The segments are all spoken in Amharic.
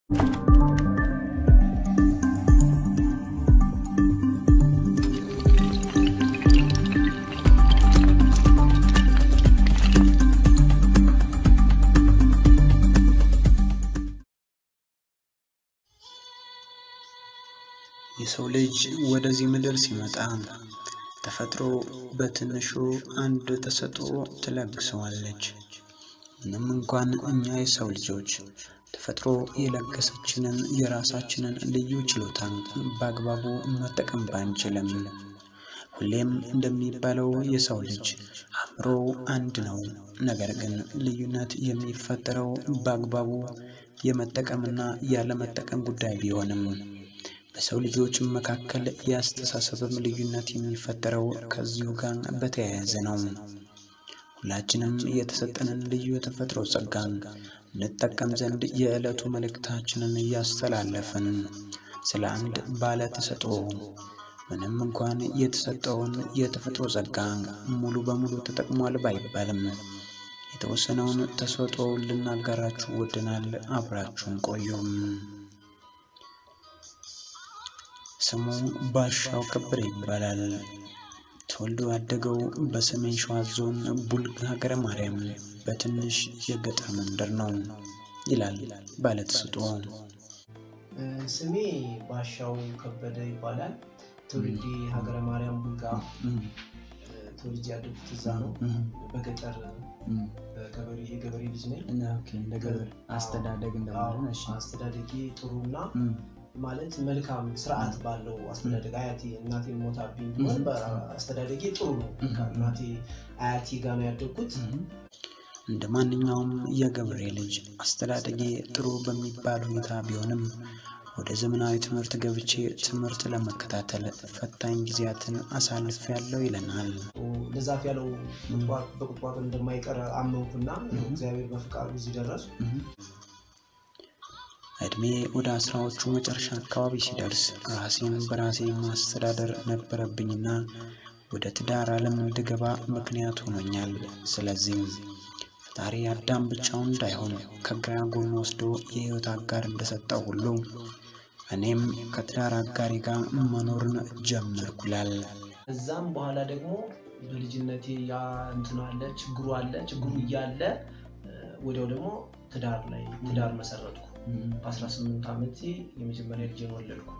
የሰው ልጅ ወደዚህ ምድር ሲመጣ ተፈጥሮ በትንሹ አንድ ተሰጥኦ ትለግሰዋለች። ምንም እንኳን እኛ የሰው ልጆች ተፈጥሮ የለገሰችንን የራሳችንን ልዩ ችሎታ በአግባቡ መጠቀም ባንችልም፣ ሁሌም እንደሚባለው የሰው ልጅ አእምሮ አንድ ነው። ነገር ግን ልዩነት የሚፈጠረው በአግባቡ የመጠቀምና ያለመጠቀም ጉዳይ ቢሆንም በሰው ልጆች መካከል የአስተሳሰብም ልዩነት የሚፈጠረው ከዚሁ ጋር በተያያዘ ነው። ሁላችንም የተሰጠንን ልዩ የተፈጥሮ ጸጋን እንጠቀም ዘንድ የዕለቱ መልእክታችንን እያስተላለፍን ስለ አንድ ባለ ተሰጥኦ ምንም እንኳን የተሰጠውን የተፈጥሮ ጸጋ ሙሉ በሙሉ ተጠቅሟል ባይባልም የተወሰነውን ተሰጥኦ ልናጋራችሁ ወደናል። አብራችሁን ቆዩም። ስሙ ባሻው ከበደ ይባላል። ተወልዶ ያደገው በሰሜን ሸዋ ዞን ቡልጋ ሀገረ ማርያም በትንሽ የገጠር መንደር ነው ይላል ባለተሰጥኦ። ስሜ ባሻው ከበደ ይባላል። ትውልዴ ሀገረ ማርያም ቡልጋ ተወልጄ ያደጉት እዛ ነው። በገጠር የገበሬ ልጅ ነኝ። እንደ ገበሬ አስተዳደግ እንደማለት ነው። እሺ። አስተዳደጌ ጥሩና ማለት መልካም ስርዓት ባለው አስተዳደግ አያቴ እናቴ ሞታብኝ ቢሆን አስተዳደጌ ጥሩ ነው። እናቴ አያቴ ጋር ነው ያደግኩት። እንደ ማንኛውም የገበሬ ልጅ አስተዳደጌ ጥሩ በሚባል ሁኔታ ቢሆንም ወደ ዘመናዊ ትምህርት ገብቼ ትምህርት ለመከታተል ፈታኝ ጊዜያትን አሳልፍ ያለው ይለናል። ለዛፍ ያለው በቁጥቋጦ እንደማይቀር አመንኩና እግዚአብሔር በፍቃዱ እዚህ ደረሱ። እድሜ ወደ አስራዎቹ መጨረሻ አካባቢ ሲደርስ ራሴን በራሴ ማስተዳደር ነበረብኝና ወደ ትዳር ዓለም እንድገባ ምክንያት ሆኖኛል። ስለዚህም ፈጣሪ አዳም ብቻውን እንዳይሆን ከግራ ጎን ወስዶ የሕይወት አጋር እንደሰጠው ሁሉ እኔም ከትዳር አጋሪ ጋር መኖርን ጀመርኩላል። እዛም በኋላ ደግሞ በልጅነቴ ያ እንትን አለ ችግሩ አለ ችግሩ እያለ ወዲያው ደግሞ ትዳር ላይ ትዳር መሰረትኩ። በ18 ዓመቴ የመጀመሪያ ልጄን ወለድኩ።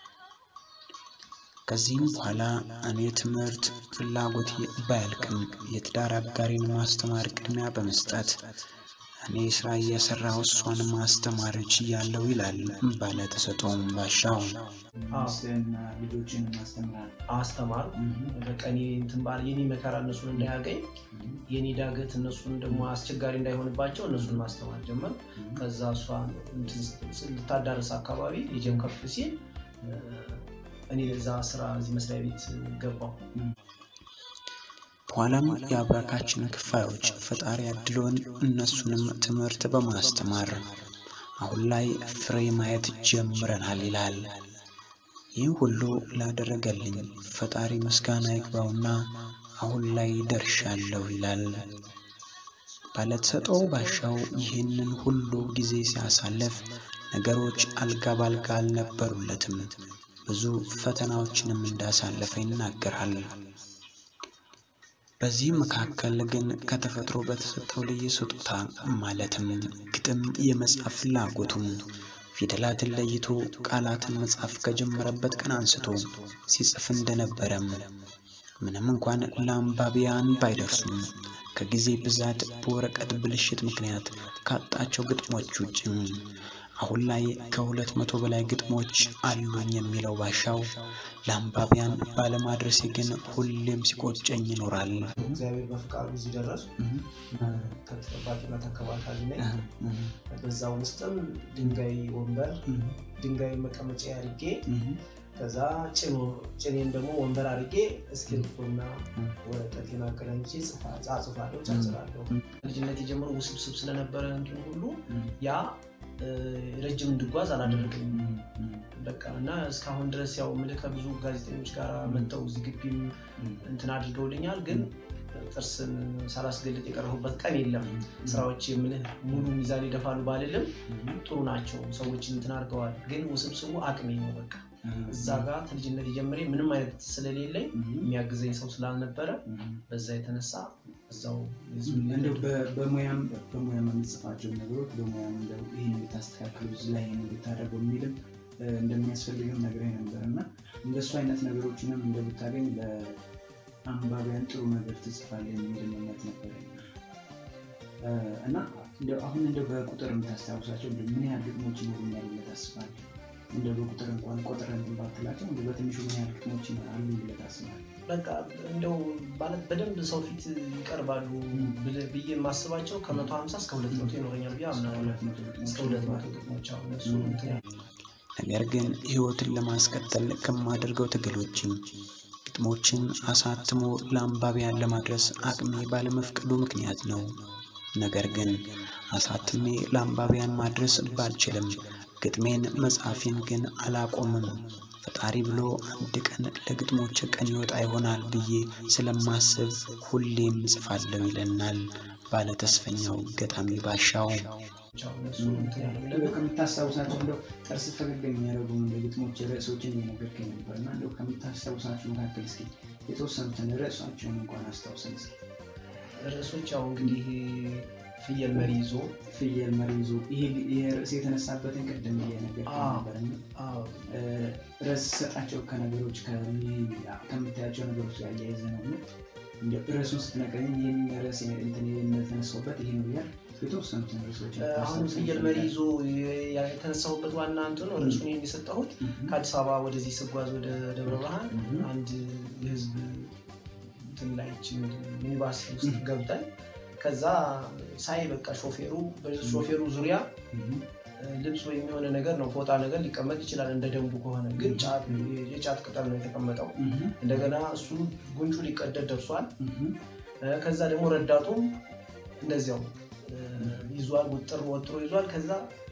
ከዚህም በኋላ እኔ ትምህርት ፍላጎቴ ባያልቅም የትዳር አጋሪን ማስተማር ቅድሚያ በመስጠት እኔ ስራ እየሰራሁ እሷን ማስተማር ችያለሁ ይላል ባለ ተሰጥኦም ባሻው። ልጆችን ማስተምራል አስተማር በቃ እኔ እንትን ባለ የኔ መከራ እነሱን እንዳያገኝ የኔ ዳገት እነሱን ደግሞ አስቸጋሪ እንዳይሆንባቸው እነሱን ማስተማር ጀመር። ከዛ እሷ ልታዳርስ አካባቢ ልጄም ከፍ ሲል እኔ እዛ ስራ እዚህ መስሪያ ቤት ገባሁ። በኋላም የአብራካችን ክፋዮች ፈጣሪ አድሎን እነሱንም ትምህርት በማስተማር አሁን ላይ ፍሬ ማየት ጀምረናል ይላል። ይህ ሁሉ ላደረገልኝ ፈጣሪ ምስጋና ይግባውና አሁን ላይ ደርሻለሁ ይላል። ባለተሰጥኦ ባሻው ይህንን ሁሉ ጊዜ ሲያሳልፍ ነገሮች አልጋ ባልጋ አልነበሩለትም። ብዙ ፈተናዎችንም እንዳሳለፈ ይናገራል። በዚህ መካከል ግን ከተፈጥሮ በተሰጠው ልዩ ስጦታ ማለትም ግጥም የመጻፍ ፍላጎቱም ፊደላትን ለይቶ ቃላትን መጻፍ ከጀመረበት ቀን አንስቶ ሲጽፍ እንደነበረም ምንም እንኳን ለአንባቢያን ባይደርሱም ከጊዜ ብዛት በወረቀት ብልሽት ምክንያት ካጣቸው ግጥሞች ውጭ አሁን ላይ ከሁለት መቶ በላይ ግጥሞች አሉኝ የሚለው ባሻው ለአንባቢያን ባለማድረሴ ግን ሁሌም ሲቆጨኝ ይኖራል። እግዚአብሔር በፍቃዱ እዚህ ደረሱ። ከተጠባቂና ተከባካቢ ነኝ። በዛ ውስጥም ድንጋይ ወንበር፣ ድንጋይ መቀመጫ አድርጌ ከዛ ጭኔን ደግሞ ወንበር አድርጌ እስክሪብቶና ወረቀቴን አገናኝቼ ጽፋለሁ፣ ጨርሳለሁ። ልጅነት የጀመረው ውስብስብ ስለነበረ እንትን ሁሉ ያ ረጅም እንድጓዝ አላደረገኝም። በቃ እና እስካሁን ድረስ ያው ምልህ ከብዙ ጋዜጠኞች ጋር መጥተው እዚህ ግቢም እንትን አድርገውልኛል። ግን ጥርስን ሳላስገልጥ የቀረሁበት ቀን የለም። ስራዎች የምልህ ሙሉ ሚዛን ይደፋሉ ባልልም ጥሩ ናቸው። ሰዎችን እንትን አድርገዋል። ግን ውስብስቡ አቅሜ ነው። በቃ እዛ ጋር ከልጅነት ጀምሬ ምንም አይነት ስለሌለኝ የሚያግዘኝ ሰው ስላልነበረ በዛ የተነሳ እዛው እንደው በ- በሙያም በሙያም የምትጽፋቸው ነገሮች በሙያም እንደው ይህን እንድታስተካክሉ እዚህ ላይ ይህን እንድታደርገው የሚልም እ፣ እንደሚያስፈልግም ነግረኝ ነበር እና እንደሱ አይነት ነገሮችንም እንደምታገኝ ለአንባቢያን ጥሩ ነገር ትጽፋለህ የሚል እምነት ነበረኝ እ፣ እና እንደው አሁን እንደው በቁጥር የምታስታውሳቸው እንደው ምን ያህል ግጥሞች ይኖሩኛል ብለህ ታስባለህ? እንደው በቁጥር እንኳን ቆጥረህ እንትን ባትላቸው እንደው በትንሹ ምን ያህል ግጥሞች አሉ ብለህ ታስባለህ? በቃ እንደው ማለት በደንብ ሰው ፊት ይቀርባሉ ብል- ብዬ የማስባቸው ከመቶ ሀምሳ እስከ ሁለት መቶ ይኖረኛል ብዬ አምናለሁ። ሁለት መቶ ግጥሞች እስከ ሁለት መቶ ግጥሞች አሁን እሱ እንትን ያለ ነገር ግን ሕይወትን ለማስቀጠል ከማደርገው ትግል ውጪ ግጥሞችን አሳትሞ ለአንባቢያን ለማድረስ አቅሜ ባለመፍቀዱ ምክንያት ነው። ነገር ግን አሳትሜ ለአንባቢያን ማድረስ ባልችልም ግጥሜን መጻፌን ግን አላቆምም። ፈጣሪ ብሎ አንድ ቀን ለግጥሞች ቀን ይወጣ ይሆናል ብዬ ስለማስብ ሁሌም እጽፋለሁ ይለናል ባለተስፈኛው ገጣሚ ባሻው። አሁን እሱ እንትን ያለ እንደው ከምታስታውሳቸው እንደው ጥርስ ፈገግ የሚያደርጉ እንደ ግጥሞች ርዕሶችን እየነገርከኝ ነበር እና እንደው ከምታስታውሳቸው መካከል እስኪ የተወሰኑትን ርዕሷቸውን እንኳን አስታውሰን እስኪ። ርዕሶች ያው እንግዲህ ፍየል መሪ ይዞ ፍየል መሪ ይዞ ይሄ ይሄ ርዕስ የተነሳበትን ቅድም እየነገርከኝ አዎ። ነበር እና አዎ፣ እ፣ ርዕስ ሰጣቸው ከነገሮች ከሚ- ከምታያቸው ነገሮች ጋር እያይዘ ነው እና እንደው ርዕሱን ስትነግረኝ ይህን ርዕስ እንትን የተነሳውበት ይሄ ነው እያልክ የተወሰኑትን ርዕሶች አሁን ፍየል መሪ ይዞ የ- የተነሳሁበት ዋና እንትኑ ርዕሱን ይህን የሰጠሁት ከአዲስ አበባ ወደዚህ ስጓዝ ወደ ደብረ ብርሃን አንድ የህዝብ እንትን ላይ ይህች ሚኒባስ ውስጥ ገብተን ከዛ ሳይ በቃ ሾፌሩ በሾፌሩ ዙሪያ ልብስ ወይም የሆነ ነገር ነው ፎጣ ነገር ሊቀመጥ ይችላል እንደ ደንቡ ከሆነ ግን ጫት የጫት ቅጠል ነው የተቀመጠው እንደገና እሱ ጉንጩ ሊቀደድ ደርሷል እ፣ ከዛ ደግሞ ረዳቱም እንደዚያው እ፣ ይዟል ውጥር ወጥሮ ይዟል ከዛ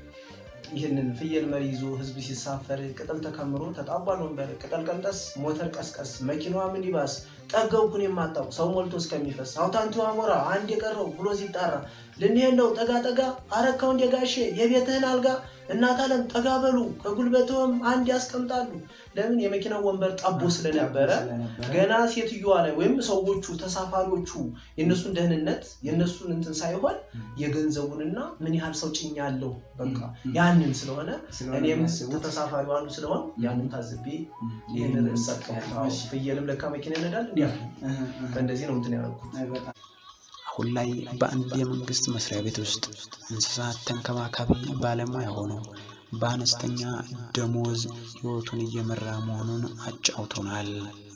ይህንን ፍየል መሪ ይዞ ህዝብ ሲሳፈር ቅጠል ተከምሮ ተጣቧል ወንበር ቅጠል ቀንጠስ ሞተር ቀስቀስ መኪናዋ ሚኒባስ ጠገብኩን የማታው ሰው ሞልቶ እስከሚፈስ አውታንቱ አሞራ አንድ የቀረው ብሎ ሲጣራ ልንሄድ ነው ጠጋ ጠጋ አረካው እንደ ጋሼ የቤትህን አልጋ እናት አለም ጠጋ በሉ ከጉልበትም አንድ ያስቀምጣሉ ለምን የመኪናው ወንበር ጠቦ ስለነበረ ገና ሴትዮዋ ላይ ወይም ሰዎቹ ተሳፋሪዎቹ የእነሱን ደህንነት የእነሱን እንትን ሳይሆን የገንዘቡንና ምን ያህል ሰው ጭኛለሁ በቃ ያንን ስለሆነ እኔም ተሳፋሪው አንዱ ስለሆን ያንን ታዝቤ ይህንን ርዕስ ሰጠሁት። አዎ፣ ፍየልም ለካ መኪና ይነዳል እንዲያ በእንደዚህ ነው እንትን ያደረኩት። አሁን ላይ በአንድ የመንግስት መስሪያ ቤት ውስጥ እንስሳት ተንከባካቢ ባለሙያ ሆኖ በአነስተኛ ደሞዝ ህይወቱን እየመራ መሆኑን አጫውቶናል።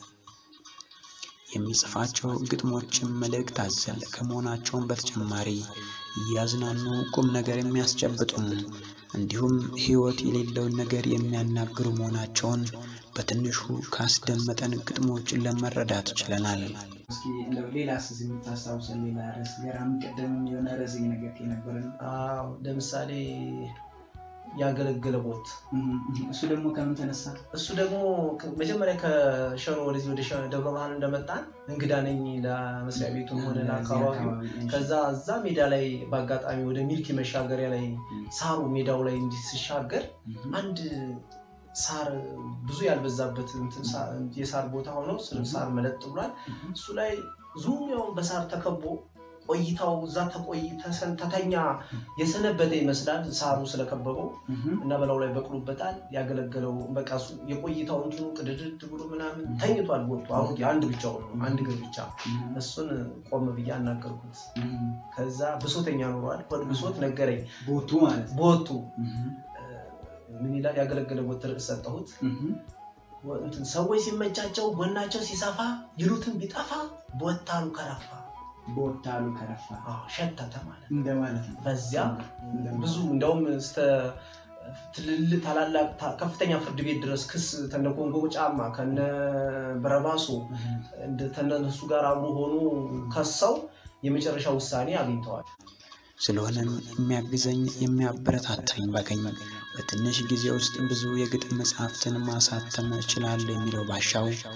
የሚጽፋቸው ግጥሞችም መልእክት አዘል ከመሆናቸውን በተጨማሪ እያዝናኑ ቁም ነገር የሚያስጨብጡም እንዲሁም ህይወት የሌለውን ነገር የሚያናግሩ መሆናቸውን በትንሹ ካስደመጠን ግጥሞችን ለመረዳት ችለናል። እስኪ እንደው ሌላ ስዝ የምታስታውሰን ሌላ ርዕስ ገራሚ ቀደም የሆነ ርዕስ እየነገርከኝ ነበር እና አዎ፣ ለምሳሌ ያገለገለ ቦት እሱ ደግሞ ከምን ተነሳ? እሱ ደግሞ ከ- መጀመሪያ ከሸሮ ወደዚህ ወደ ሸ- ደብረ ብርሃን እንደመጣን እንግዳ ነኝ ለመስሪያ ቤቱም ሆነ ለአካባቢው ከዛ እዛ ሜዳ ላይ በአጋጣሚ ወደ ሚልኪ መሻገሪያ ላይ ሳሩ ሜዳው ላይ እንዲህ ሲሻገር አንድ ሳር ብዙ ያልበዛበት እንትን ሳ- የሳር ቦታ ሆኖ ስር ሳር መለጥ ብሏል። እሱ ላይ ዙሪያውን በሳር ተከቦ ቆይታው እዛ ተቆይ ተሰን- ተተኛ የሰነበተ ይመስላል ሳሩ ስለከበበው እና በላዩ ላይ በቅሎበታል። ያገለገለው በቃ እሱ የቆይታው እንትኑ ቅድድድ ብሎ ምናምን ተኝቷል። ቦቱ አሁን አንድ ብቻው ነው አንድ እግር ብቻ። እሱን ቆም ብዬ አናገርኩት። ከዛ ብሶተኛ ኖሯል። ሆድ ብሶት ነገረኝ። ቦቱ ማለት ነው። ቦቱ ምን ይላል? ያገለገለ ቦት ርዕስ ሰጠሁት። እንትን ሰዎች ሲመቻቸው ጎናቸው ሲሰፋ ይሉትን ቢጠፋ ቦታሉ ከረፋ ቦታሉ ከረፋ አዎ፣ ሸተተ ማለት ነው። እንደማለት ነው። በዚያ ብዙ እንደውም እስከ ትልልቅ ታላላቅ ታ- ከፍተኛ ፍርድ ቤት ድረስ ክስ ከነ ኮንጎ ጫማ ከነ በረባሶ እንደ ተነሱ ጋር አብሮ ሆኖ ከሰው የመጨረሻ ውሳኔ አግኝተዋል። ስለሆነም የሚያግዘኝ የሚያበረታታኝ ባገኝ በትንሽ ጊዜ ውስጥ ብዙ የግጥም መጽሐፍትን ማሳተም እችላለሁ የሚለው ባሻው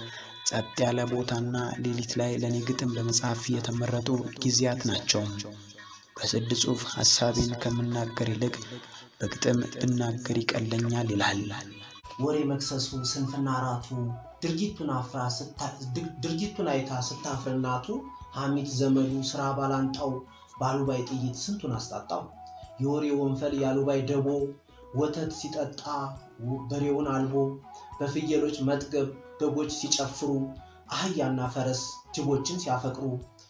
ጸጥ ያለ ቦታና ሌሊት ላይ ለእኔ ግጥም ለመጻፍ የተመረጡ ጊዜያት ናቸው። በስድ ጽሑፍ ሐሳቤን ከምናገር ይልቅ በግጥም ብናገር ይቀለኛል ይላል። ወሬ መክሰሱ ስንፍና ራቱ ድርጊቱን አፍራ ድርጊቱን አይታ ስታፍር እናቱ ሐሚት ዘመዱ ስራ ባላንጣው ባሉባይ ጥይት ስንቱን አስጣጣው። የወሬ ወንፈል ያሉባይ ደቦ ወተት ሲጠጣ በሬውን አልቦ በፍየሎች መጥገብ በጎች ሲጨፍሩ አህያና ፈረስ ጅቦችን ሲያፈቅሩ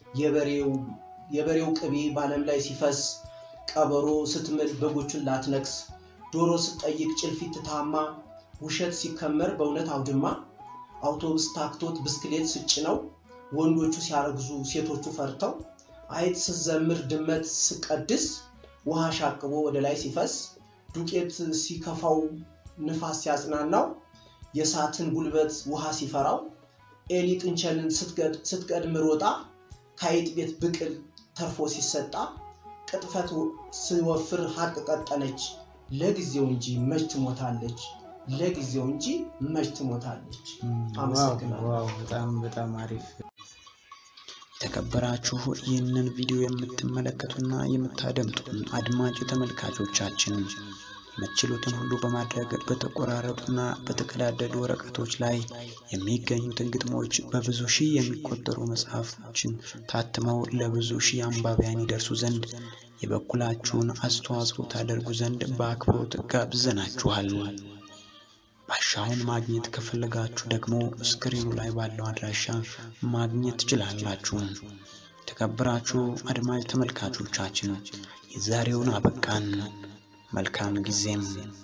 የበሬው ቅቤ በዓለም ላይ ሲፈስ ቀበሮ ስትምል በጎቹን ላትነክስ ዶሮ ስትጠይቅ ጭልፊት ታማ ውሸት ሲከመር በእውነት አውድማ አውቶቡስ ታክቶት ብስክሌት ስጭነው ወንዶቹ ሲያረግዙ ሴቶቹ ፈርተው አይጥ ስትዘምር ድመት ስቀድስ ውሃ ሻቅቦ ወደ ላይ ሲፈስ ዱቄት ሲከፋው ንፋስ ሲያጽናናው የእሳትን ጉልበት ውሃ ሲፈራው ኤሊ ጥንቸልን ስትቀድም ሮጣ ከአይጥ ቤት ብቅል ተርፎ ሲሰጣ ቅጥፈት ሲወፍር ሀቅ ቀጠነች ለጊዜው እንጂ መች ትሞታለች ለጊዜው እንጂ መች ትሞታለች። አመሰግናለሁ። ዋው በጣም በጣም አሪፍ የተከበራችሁ ይህንን ቪዲዮ የምትመለከቱና የምታደምጡ አድማጭ ተመልካቾቻችን የምትችሉትን ሁሉ በማድረግ በተቆራረጡና በተቀዳደዱ ወረቀቶች ላይ የሚገኙትን ግጥሞች በብዙ ሺህ የሚቆጠሩ መጽሐፎችን ታትመው ለብዙ ሺህ አንባቢያን ይደርሱ ዘንድ የበኩላችሁን አስተዋጽኦ ታደርጉ ዘንድ በአክብሮት ጋብዘናችኋል። ባሻውን ማግኘት ከፈለጋችሁ ደግሞ ስክሪኑ ላይ ባለው አድራሻ ማግኘት ትችላላችሁ። የተከበራችሁ አድማጭ ተመልካቾቻችን የዛሬውን አበቃን። መልካም ጊዜም